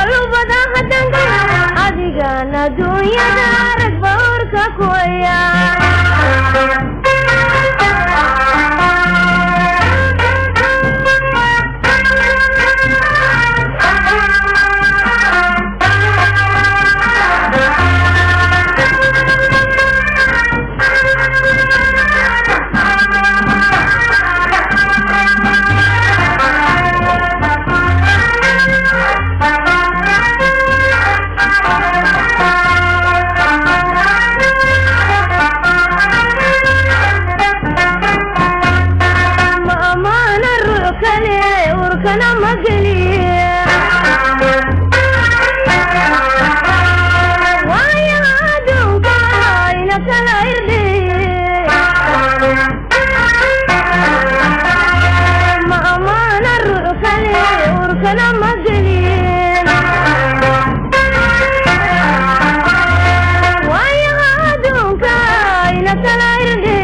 boqolubada hadanka adigan adduunyada rag bawrka kuya ma amaana ruux kale urkana ma geliye waayo adduunka ina kala irdhiye ma amaana ruux kale urkana ma geliye waayo adduunka ina kala irdhiye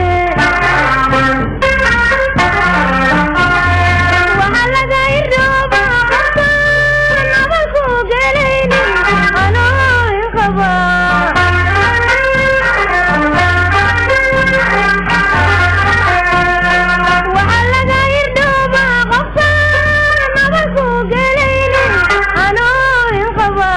waxa laga irdhooba qofkaan nabalku gelaynin anoo inqaba waxa laga irdhooba qofkaan nabalku gelaynin anoo inqaba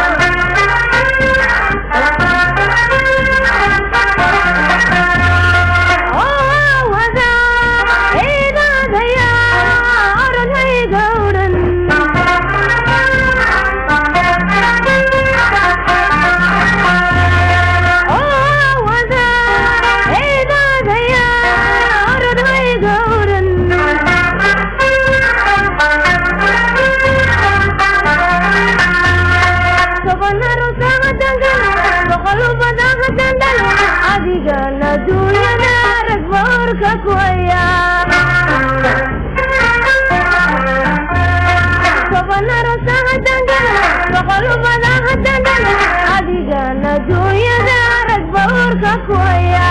adigan adduunyada rag bawrka kuya tobanaro sahadangana boqolubada hadangana adigan adduunyada rag bawrka kuya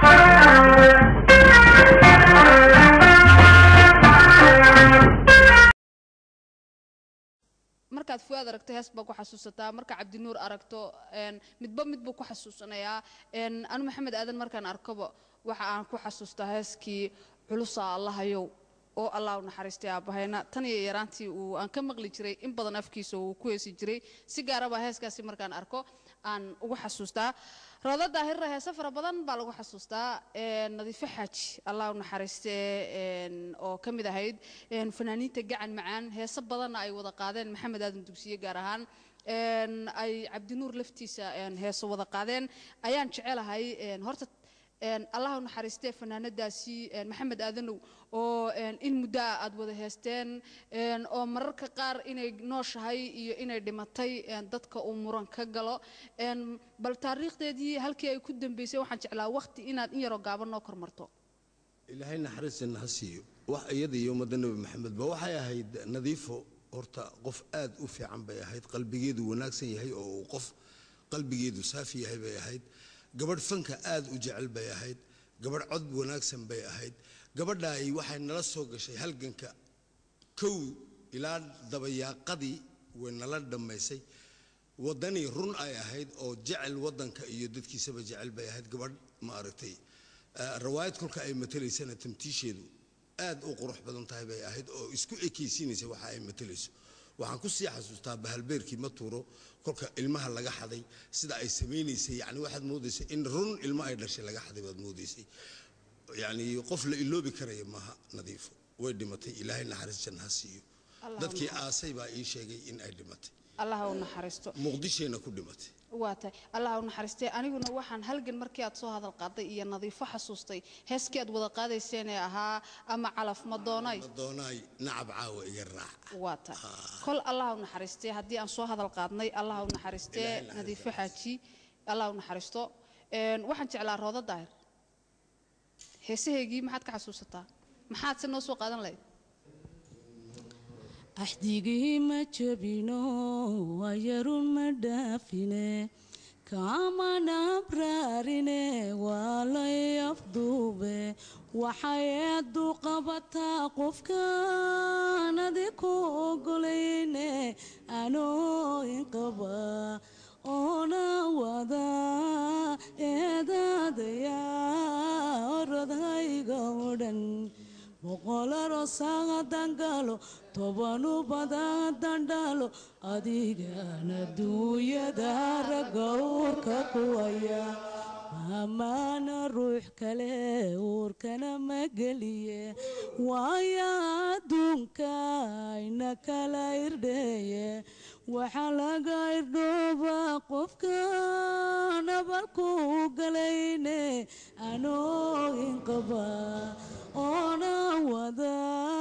markaad fuaad aragto hees baa ku xasuusataa marka cabdinuur aragto een, midba mid buu ku xasuusanayaa een, anu maxamed aadan markaan arkoba waxa aan ku xasuustaa heeskii culusa allahayow oo allah u naxariistay aabahayna tan iyo yaraantii uu aan ka maqli jiray in badan afkiisa uu ku heesi jiray si gaaraba heeskaasi markaan arko aan ugu xasuustaa roodo daahirra heese fara badan baa lagu xasuustaa een, nadiifo xaaji allah u naxariistee een, oo ka mid ahayd een, fanaaniinta gacan macaan heese badanna ay wada qaadeen maxamed aadan dugsiye gaar ahaan een, ay cabdinuur laftiisa een, heese wada qaadeen ayaan jecelahay een, horta een, allah u naxariistee fanaanadaasi een, maxamed aadanow oo een, in muddo ah aad wada heesteen een, oo mararka qaar inay nooshahay iyo inay dhimatay een, dadka uu muran ka galo een, bal taariikhdeedii halkii ay ku dambeysay waxaan jeclaa waqti inaad in yaroo gaaban noo kormarto ilaahay naxariisana ha siiyo wax iyada iyo ummadda nebi maxamedba waxay ahayd nadiifo horta qof aad u fiican bay ahayd qalbigeedu wanaagsan yahay oo uu qof qalbigeedu saafi yahay bay ahayd gabadh fanka aad u jecel bay ahayd gabadh cod wanaagsan bay ahayd gabadhaay waxay nala soo gashay halganka kow ilaa dabayaaqadii way nala dhammaysay waddanii run ay ahayd oo jecel waddanka iyo dadkiisaba jecel bay ahayd gabadh ma aragtay Eh, rawaayad kolka ay matalaysana tamtiisheedu aad u qurux badan tahay bay ahayd oo isku ekaysiinaysa waxa ay matalayso waxaan ku sii xasuustaa bahalbeerkii ma tuuro kolka ilmaha laga xaday sida ay samaynaysay yani waxaad moodaysay in run ilmo ay dhashay laga xaday baad moodaysay yani qof la iloobi karaya maaha nadiifo way dhimatay ilaahay naxariis janna ha siiyo dadkii aasay baa ii sheegay in ay dhimatay allah u naxariisto muqdishayna ku dhimatay waa tahay allah u naxariistay aniguna waxaan halgan markii aad soo hadal qaaday iyo nadiifo xasuustay heeskii aad wada qaadayseen ee ahaa ama calaf ma doonay doonaay nacab caawa iga raac waa tahay kol allah u naxariistay haddii aan soo hadal qaadnay allah u naxariistee Ilaahay naxariisto. nadiifo xaaji allah u naxariisto Een, waxaan jeclaa roodo daahir heesaheygii maxaad ka xasuusataa maxaad se noo soo qaadan lahayd axdigii ma jabino ayarun ma dhaafine kama nabraarine waa lay afduube waxay eeddu qabataa qofkaan adiku ogolayne anoo boqolarosaga dangalo tobanu badadan dhalo adigana duunyada ragga uurka kuwaya amaana ruux kale uurkana ma geliye waaya adduunka ayna kala irdheeye waxaa laga irdhooba qofka nabalku galayne anoo inqaba oona wada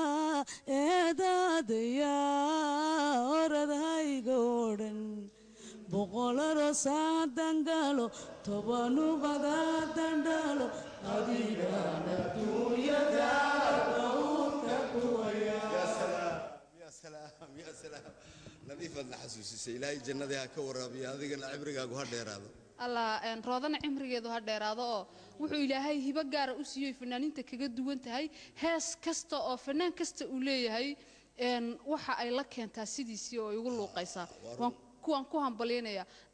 eedaadaya oradhayga odhan boqolarosaa dangalo tobanu badadandhalo adigana duunyada gawrka kuwaya يا سلام يا سلام nadiifaadna xasuusisay ilaahay jannadii ha ka waraabiya adigana cibrigaagu ha dheeraado allah een, roodana cimrigeedu ha dheeraado oo wuxuu ilaahay hibo gaara u siiyey fanaaniinta kaga duwan tahay hees kasta oo fanaan kasta uu leeyahay een, waxa ay la keentaa sidiisii oo igu luuqaysaa waan kuwaan ku hambalyaynaya